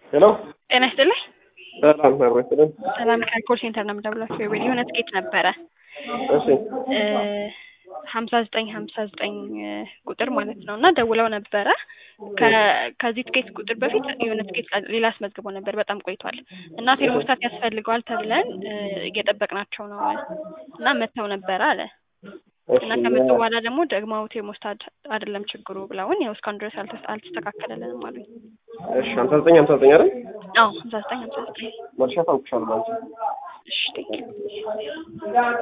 ሄሎ ጤና ይስጥልኝ። ሰላም አብረስልን። ሰላም ከኮል ሴንተር ነው የምደውላችሁ። የቤል የሆነ ትኬት ነበረ እሺ ሀምሳ ዘጠኝ ሀምሳ ዘጠኝ ቁጥር ማለት ነው እና ደውለው ነበረ ከ- ከዚህ ትኬት ቁጥር በፊት የሆነ ትኬት ሌላ አስመዝግቦ ነበር። በጣም ቆይቷል እና ቴርሞስታት ያስፈልገዋል ተብለን እ፣ እየጠበቅናቸው ነው እና መጥተው ነበረ አለ እሺ እና ከመጡ በኋላ ደግሞ ደግሞ ቴርሞስታት አይደለም ችግሩ ብለውን ያው እስካሁን ድረስ አልተስ- አልተስተካከለልንም አሉኝ። እሺ ሀምሳ ዘጠኝ ሀምሳ ዘጠኝ አይደል? አዎ ሀምሳ ዘጠኝ ሀምሳ ዘጠኝ መልሻ ታውቅሻለሁ አንቺ እሺ ቴንኪው